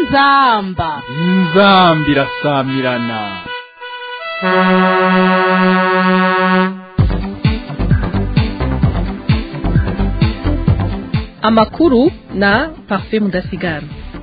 inzamba inzambi irasamirana amakuru na parfait mudasigara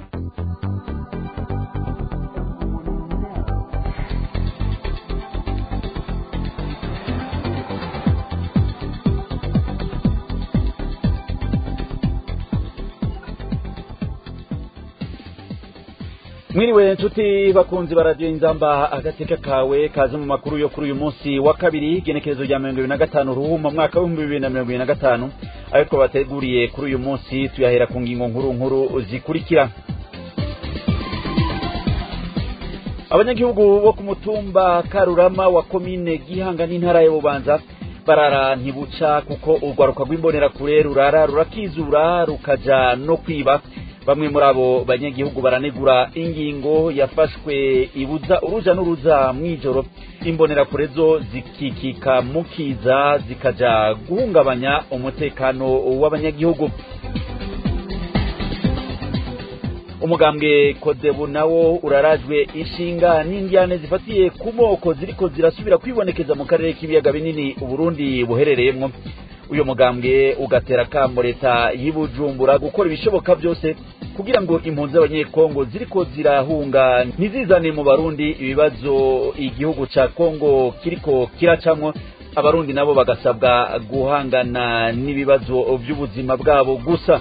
mwiriwe nshuti bakunzi baradiyo inzamba agateka kawe kaze mu makuru yo kuri uyu munsi wa kabiri igenekerezo rya mirongo ibiri na gatanu ruhuma mwaka w'ibihumbi bibiri na mirongo ibiri na gatanu ayo twabateguriye kuri uyu munsi tuyahera ku ngingo nkuru nkuru zikurikira abanyagihugu bo ku mutumba karurama wa komine gihanga n'intara ya bubanza barara ntibuca kuko urwaruka rw'imbonerakure rurara rurakizura rukaja no kwiba bamwe muri abo banyagihugu baranegura ingingo yafashwe ibuza uruja n'uruza mw'ijoro imbonerakure zo zikikika mukiza zikaja guhungabanya umutekano w'abanyagihugu umugambwe kodebu nawo urarajwe inshinga n'indyane zifatiye ku moko ziriko zirasubira kwibonekeza mu karere k'ibiyaga binini uburundi buherereyemwo uyu mugambwe ugatera kamo leta y'ibujumbura gukora ibishoboka byose kugira ngo impunzi z'abanyekongo ziriko zirahunga ntizizane mu barundi ibibazo igihugu ca kongo kiriko kiracamwo abarundi nabo bagasabwa guhangana n'ibibazo by'ubuzima bwabo gusa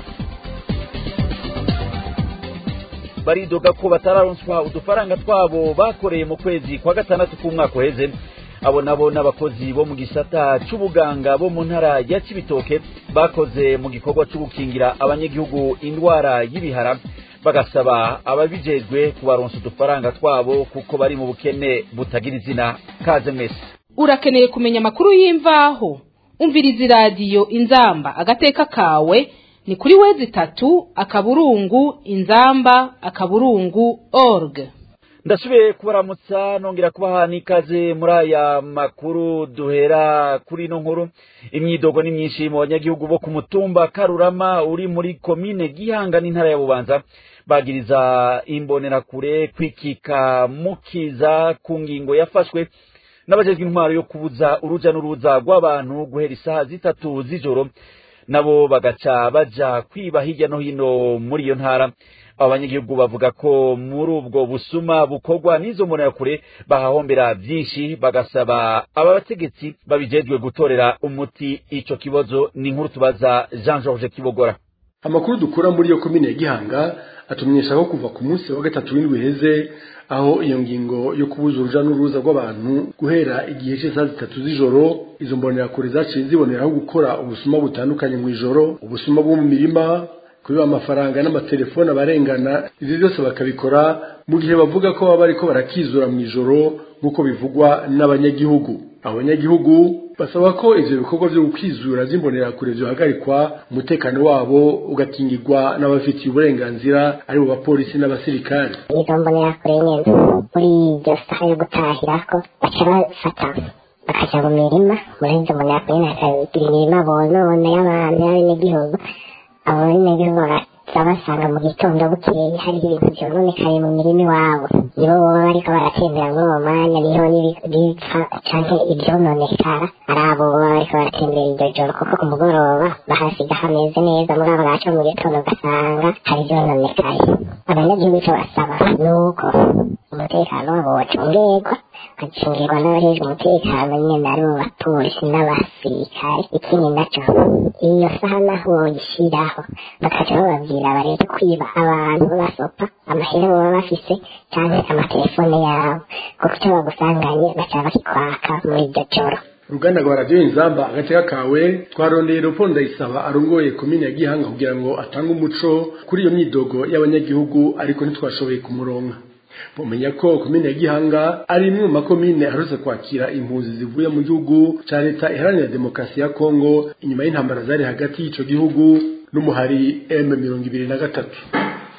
baridoga ko batararonswa udufaranga twabo bakoreye mu kwezi kwa gatandatu k'umwaka uheze abo nabo n'abakozi bo mu gisata c'ubuganga bo mu ntara ya cibitoke bakoze mu gikorwa co gukingira abanyagihugu indwara y'ibihara bagasaba ababijejwe kubaronsa udufaranga twabo kuko bari mu bukene butagira izina kaze mwese urakeneye kumenya amakuru y'imvaho umviriza iradiyo inzamba agateka kawe ni kuri wezi itatu akaburungu inzamba akaburungu org ndasubiye kubaramutsa nongera kubaha n'ikaze muri aya makuru duhera kuri ino nkuru imyidogo ni myinshi mu banyagihugu bo ku mutumba karurama uri muri komine gihanga n'intara ya bubanza bagiriza imbonerakure kwikika mukiza ku ngingo yafashwe n'abajejwe intwaro yo kubuza uruja n'uruza rw'abantu guhera isaha zitatu z'ijoro nabo bagaca baja kwiba hirya no hino muri iyo ntara abo banyagihugu bavuga ko muri ubwo busuma bukorwa n'izo mbonerakure bahahombera byinshi bagasaba aba bategetsi babijejwe gutorera umuti ico kibazo ni inkuru tubaza jean georges kibogora amakuru dukura muri iyo komine ya gihanga atumenyesha ko kuva ku munsi wa gatatu w'indwi heze aho iyo ngingo yo kubuza uruja n'uruza rw'abantu guhera igihe cy'isaha zitatu z'ijoro izo mbonerakure zaciye ziboneraho gukora ubusuma butandukanye mu ijoro ubusuma bwo mu mirima kubiba amafaranga n'amatelefone abarengana ivyo byose bakabikora mu gihe bavuga ko baba bariko barakizura mu ijoro nk'uko bivugwa n'abanyagihugu abanyagihugu basaba ko ivyo bikorwa vyo gukwizura vy'imbonerakure vyohagarikwa umutekano wabo ugakingirwa n'abafitiye uburenganzira ari bo bapolisi n'abasirikare izo mbonerakure nyene muri iryo saha yo gutahirako baca bafata bakaja mu mirima muri izo mbonerakure nyene hakagira imirima bonona y'abantu y'abenegihugu abo benegihugu bagaca basanga mu gitondo bukeye hariho ibintu vyononekaye mu mirima iwabo nibo boba bariko baratembera muri uwo mwanya niho n'ibipfa canke ivyononekara ari abo boba bariko baratembera iryo joro kuko ku mugoroba bahasiga hameze neza muri abo gaca mu gitondo ugasanga hari ivyononekaye abanyagihugu ico basaba nuko umutekano wabo wocungerwa ukacungirwa n'abajejwe umutekano nyene ari mu bapolisi n'abasirikare ikindi naco iyo saha naho boyishiraho bakaca bababwira bareke kwiba abantu basopa amahera baba bafise canke amatelefone yabo kuko ico bagusanganye baca bakikwaka muri iryo joro uruganda rwa radiyo inzamba agateka kawe twarondeye leopold ndayisaba arongoye komine ya gihanga kugira ngo atange umuco kuri iyo myidogo y'abanyagihugu ariko ntitwashoboye kumuronka mumenya ko komine ya gihanga ari imwe mu makomine aherutse kwakira impunzi zivuye mu gihugu ca leta iharanira demokarasi ya kongo inyuma y'intambara zari hagati y'ico gihugu n'umuhari m mirongo ibiri na gatatu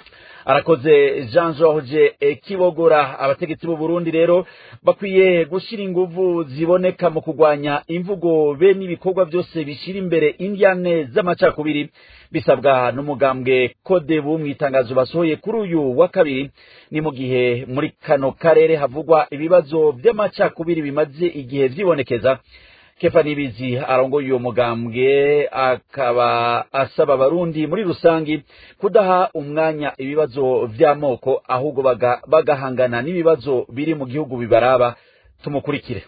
arakoze jean george kibogora abategetsi b'u burundi rero bakwiye gushyira inguvu ziboneka mu kurwanya imvugo be n'ibikorwa byose bishyira imbere indyane z'amacakubiri bisabwa n'umugambwe kodebu mu itangazo basohoye kuri uyu wa kabiri ni mu gihe muri kano karere havugwa ibibazo by'amacakubiri bimaze igihe byibonekeza kefa nibizi arongoye uyo mugambwe akaba asaba abarundi muri rusangi kudaha umwanya ibibazo vy'amoko ahubwo baga, bagahangana n'ibibazo biri mu gihugu bibaraba tumukurikire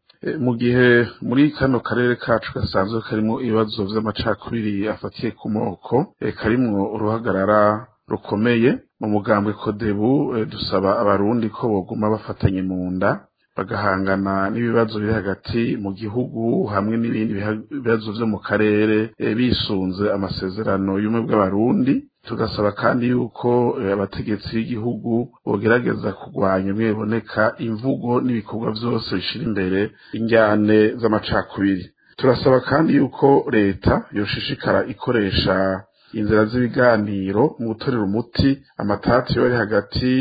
mu gihe muri kano karere kacu gasanzwe karimo ibibazo vy'amacakubiri afatiye ku moko karimwo uruhagarara rukomeye mu mugambwe kodebu dusaba abarundi ko boguma bafatanye mu nda bagahangana n'ibibazo biri hagati mu gihugu hamwe n'ibindi bibazo vyo mu karere bisunze amasezerano y'ubumwe bw'abarundi tugasaba kandi yuko abategetsi b'igihugu bogerageza kurwanya bimwe biboneka imvugo n'ibikorwa vyose bishira imbere injyane z'amacakubiri turasaba kandi yuko leta yoshishikara ikoresha inzira z'ibiganiro mu gutorera umuti amatati yo ari hagati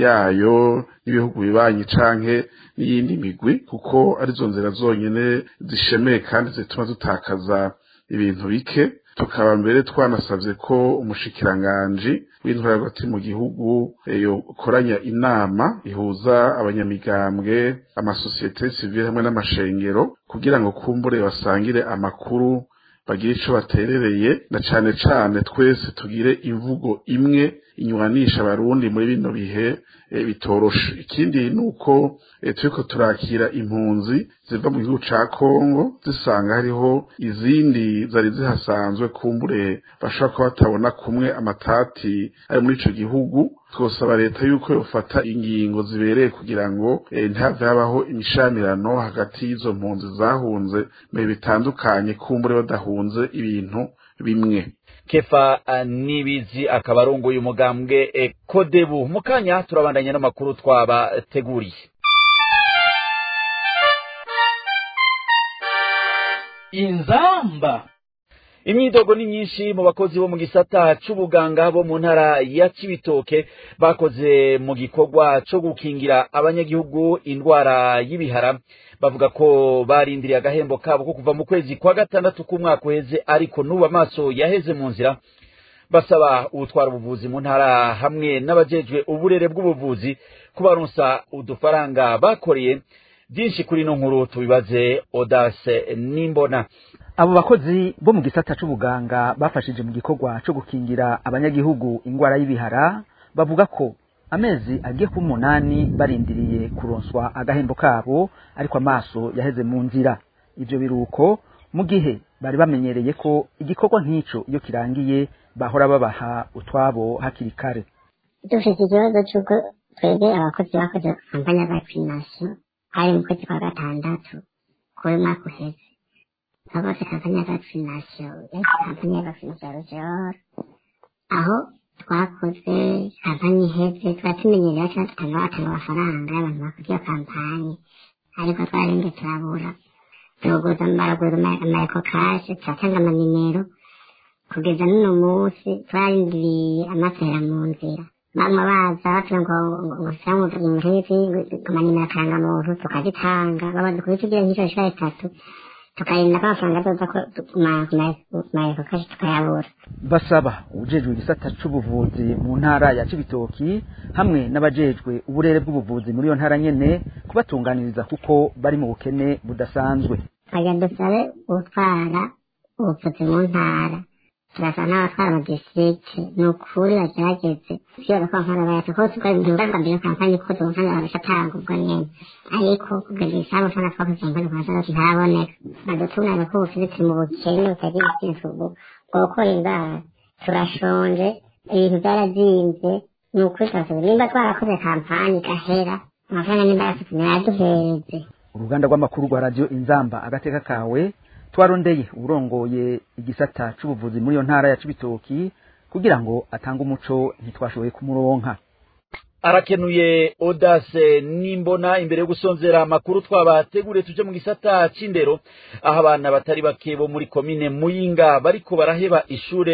yayo n'ibihugu bibanyi canke n'iyindi migwi kuko arizo nzira zonyene zishemeye kandi zituma dutakaza ibintu bike tukaba mbere twanasavye ko umushikiranganji w'intwara hagati mu gihugu yokoranya inama ihuza abanyamigambwe amasosiyete sivile hamwe n'amashengero kugira ngo kumbure basangire amakuru bagire ico baterereye na cane cane twese tugire imvugo imwe inywanisha abarundi muri bino bihe e, bitoroshe ikindi nuko e, turiko turakira impunzi ziva mu gihugu ca Kongo zisanga hariho izindi zari zihasanzwe kumbure bashobora kuba batabona kumwe amatati ari muri ico gihugu twosaba leta yuko yofata ingingo zibereye kugira ngo e, ntihave habaho imishamirano hagati y'izo mpunzi zahunze mu bihe bitandukanye kumbure badahunze ibintu bimwe kefa nibizi akaba arongoye umugambwe kodebu mu kanya turabandanya n'amakuru twabateguriye inzamba imyidogo ni myinshi mu bakozi bo mu gisata c'ubuganga bo mu ntara ya cibitoke bakoze mu gikorwa co gukingira abanyagihugu indwara y'ibihara bavuga ko barindiriye agahembo kabo ko kuva mu kwezi kwa gatandatu k'umwaka uheze ariko n'ubu amaso yaheze mu nzira basaba ubutwara ubuvuzi mu ntara hamwe n'abajejwe uburere bw'ubuvuzi kubaronsa udufaranga bakoreye byinshi kuri ino nkuru tubibaze odase n'imbona abo bakozi bo mu gisata c'ubuganga bafashije mu gikorwa co gukingira abanyagihugu ingwara y'ibihara bavuga ko amezi agiye kuba umunani barindiriye kuronswa agahembo kabo ariko amaso yaheze mu nzira ivyo biruko mu gihe bari bamenyereye ko igikorwa nk'ico iyo kirangiye bahora babaha utwabo hakiri kare dufite ikibazo c'uko twebwe abakozi bakoze kampani ya vaccination hari mu kwezi kwa gatandatu kuri mwaka uheze abakoze kampani ya vaccination yari kampani ya vaccination ya rujor aho twakoze kampani iheze twari tumenyereye ko batanga batanga amafaranga y'abantu bakoze iyo kampani ariko twarinde turabura tuguza baragura amareko kashe turatanga amanimero kugeza n'uno munsi twarindiriye amasera mu nzira bamwe baza bavuga ngo ngo cyangwa nk'izi amanimero akarangamuntu tukazitanga babaza kubitugira nk'icyo inshuro itatu tukarinda ko amafaranga azoza ku mareko kashe tukayabura basaba ubujejwe igisata c'ubuvuzi mu ntara ya cibitoki hamwe n'abajejwe uburere bw'ubuvuzi muri iyo ntara nyene kubatunganiriza kuko bari mu bukene budasanzwe twagira dusabe gutwara ubuvuzi mu ntara turasaba n'abatwara amadistrikti ni ukuri bagerageze kwibaza ko amafaranga bayata ko tugaruka mbere kampani ko tubuhanga bagashatanga ubwo nyene ariko kugeza isaha amafaranga twakoze kampani kwa gatandatu ntaraboneka badutunganya ko ubufizi mu bukene butagira ikintu bwo gukora indwara turashonje ibintu byarazinze ni ukuri turasaba nimba twarakoze kampani igahera amafaranga nimba yafite ntiyaduhereze uruganda rw'amakuru rwa radiyo inzamba agateka kawe twarondeye urongoye igisata c'ubuvuzi muri iyo ntara ya cibitoki kugira ngo atange umuco ntitwashoboye kumuronka arakenuye odase nimbona imbere yo gusonzera amakuru twabateguriye tuje mu gisata c'indero aho abana batari bake bo muri komine muyinga bariko baraheba ishure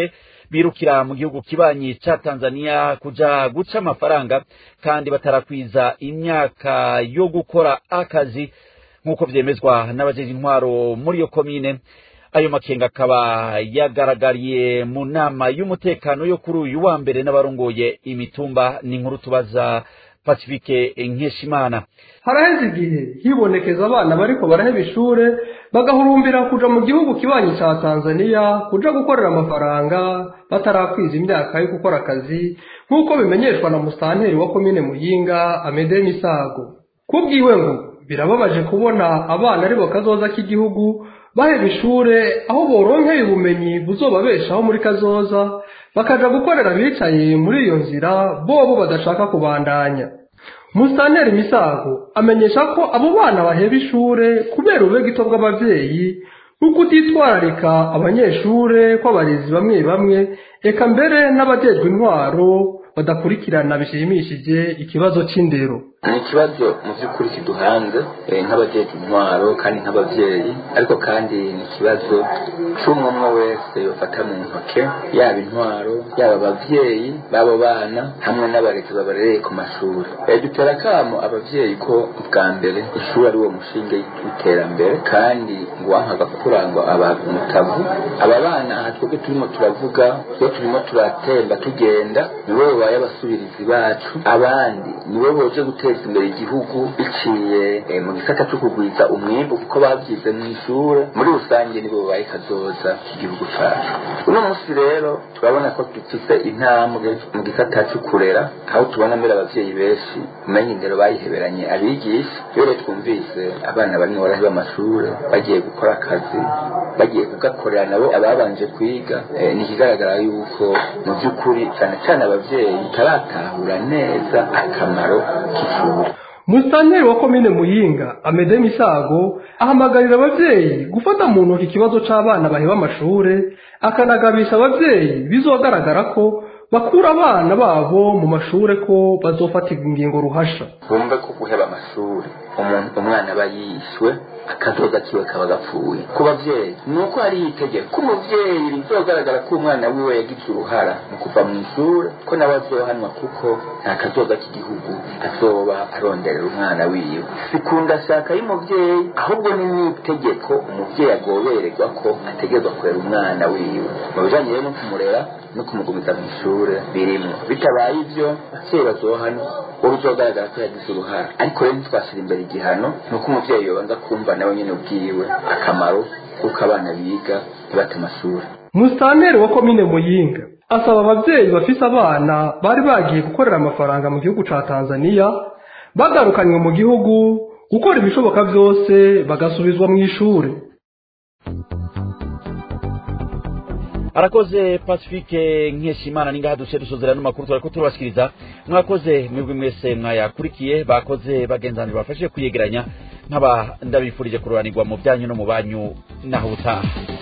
birukira mu gihugu kibanyi ca Tanzania kuja guca amafaranga kandi batarakwiza imyaka yo gukora akazi nk'uko vyemezwa n'abajeje intwaro muri iyo komine ayo makenga akaba yagaragariye mu nama y'umutekano yo kuri uyu wa mbere n'abarongoye imitumba ni inkuru tubaza pacifique nkeshimana haraheze igihe hibonekeza abana bariko baraheba ishure bagahurumbira kuja mu gihugu kibanyi ca tanzaniya kuja gukorera amafaranga batarakwiza imyaka yo gukora akazi nk'uko bimenyeshwa na musitanteri wa komine muyinga amede misago kubwiwe ngo birababaje kubona abana aribo kazoza k'igihugu baheba ishure aho boronkeye ubumenyi buzobabeshaho muri kazoza bakaja gukorera abicaye muri iyo nzira bobo badashaka kubandanya musitanteri misago amenyesha ko abo bana baheba ishure kubera ubegito bw'abavyeyi nk'uko utitwararika abanyeshure kw'abarezi bamwe bamwe eka mbere n'abajejwe intwaro badakurikirana bishimishije ikibazo c'indero ni ikibazo mu by'ukuri kiduhanze nk'abajeje intwaro kandi nk'abavyeyi ariko kandi ni ikibazo c'umwe umwe wese bafata mu ntoke yaba intwaro yaba abavyeyi b'abo bana hamwe n'abarezi babarereye ku mashuri dutera akamo abavyeyi ko bwa mbere ishuri ari wo mushinge w'iterambere kandi ngo wankaga kurangwa abantu mutavu aba bana aha twebwe turimo turavuga iyo turimo turatemba tugenda nibo babaye abasubirizi bacu abandi nibo boje guteza imbere igihugu biciye mu gisata cyo kugwiza umwimbu kuko babyize mu ishure muri rusange nibo babaye kazoza k'igihugu cacu uno munsi rero turabona ko dufise intambwe mu gisata cyo kurera aho tubona mbere abavyeyi benshi umenya indero bayiheberanye abigisha iyo rero twumvise abana barimo baraheba amashure bagiye gukora akazi bagiye kugakorera nabo ababanje kwiga ni ikigaragara yuko mu by'ukuri cyane cyane abavyeyi taratahura neza akamaro k'ishuri musitanteri wa komine muyinga amede misago ahamagarira abavyeyi gufata mu ntoki ikibazo c'abana baheba amashure akanagabisha abavyeyi bizogaragara ko bakura abana babo mu mashure ko bazofatirwa ingingo ruhasha bumve ko guheba amashuri umuntu umwana aba yishwe akazoza kiwe kaba gapfuye ku bavyeyi ni uko hari itegeko ko umuvyeyi bizogaragara ko umwana wiwe yagize uruhara mu kuva mu ishure ko nawe azohanwa kuko nta kazoza k'igihugu azoba aronderera umwana wiwe sikunda shaka y'umuvyeyi ahubwo ni n'itegeko umuvyeyi agobererwa ko ategerezwa kurera umwana wiwe mu bijanye rero no kumurera no kumugumiza mu ishure birimwo bitabaye ivyo abavyeyi bazohanwa wowe uzogaragara ko yagize uruhara ariko rero ntitwashyira imbere igihano ni uko umuvyeyi yobanza kumva nawe nyene ubwiwe akamaro kuko abana biga ntibate amashuri musitanteri wa komine muyinga asaba abavyeyi bafise abana bari bagiye gukorera amafaranga mu gihugu ca tanzaniya bagarukanywe mu gihugu gukora ibishoboka vyose bagasubizwa mu ishure arakoze pacifique nkeshimana ningaha duce dusozera n'amakuru twariko turabashikiriza mwakoze mwebwe mwese mwayakurikiye bakoze bagenzanira bafashe kuyegeranya nkaba ndabifurije kuroranirwa mu byanyu no mu banyu naho utaha